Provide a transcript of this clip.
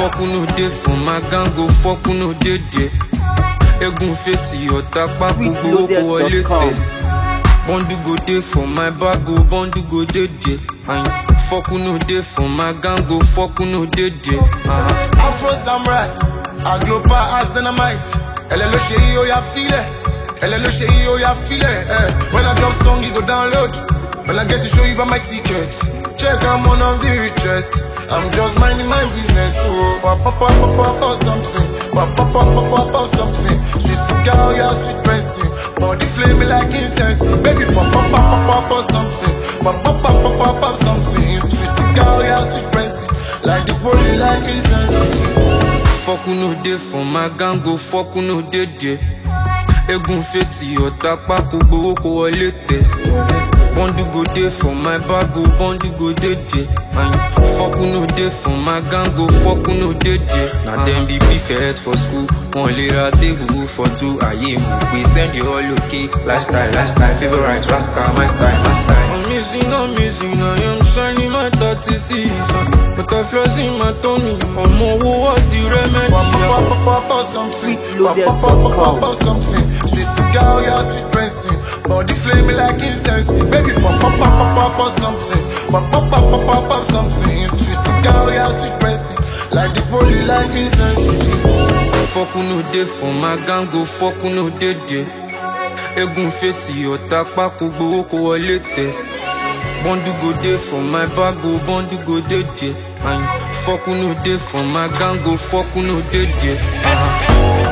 Fuck who no dey for my gang go fuck who no dey there. Egun fetí ọ̀tá pákó gbowó kó wọlé Sweetloaded.com. test. Bọ́ndù go dey for my bag o, bọ́ndù go dey there. Ayin, Fuck who no dey for my gang go fuck who no dey there. Uh-huh. Afro Samurai, Agloba as dynamite. Elle le chéri, oh ya file. Elle le chéri, oh ya file. Eh. When I drop song, you go download. When I get to show you by my ticket. Check, I'm one of the richest. I'm just minding my business. Oh, pop, pop, pop, pop, pop, pop, something. Pop, pop, pop, pop, pop, pop, something. Sweet cigar, oh yeah, sweet person. Body flame me like incense. Baby, pop, pop, pop, pop, pop, pop, something. Pop, pop, pop, pop, pop, pop, something. Sweet cigar, oh yeah, sweet person. Like the body, like incense. Fuck who no dey for my gang go fuck who no dey there. Egun fetí ọ̀tá pákó gbowó kó wọlé test. Bọ́ndù go dey for my bag o, bọ́ndù go dey there. Ayin, Fuck who no dey for my gang go fuck who no dey there. Na dem be prefect for school, wọn lè ra tébùrù for two ayé mú pé send you all okay. Lifestyle, lifestyle, favorite, rascal, my style, my style. I'm missing, I'm missing, I am shining my 36 But I flaws in my tummy, I'm who was the remedy? Pop, pop, pop, pop, pop, something. Sweetloaded.com. Pop, pop, pop, pop, pop, something. Sweet cigar, yeah, sweet person. Body flame me like incense. Baby, pop, pop, pop, pop, pop, pop, something. Pop, pop, pop, pop, pop, pop, something. Sweet cigar, yeah, sweet person. Like the body, like incense. Fuck who no dey for my gang go fuck who no dey there. Egun fetí ọ̀tá pákó gbowó kó wọlé test. Bọ́ndù go dey for my bag o, bọ́ndù go dey there. Ayin, Fuck who no dey for my gang go fuck who no dey there. Uh-huh.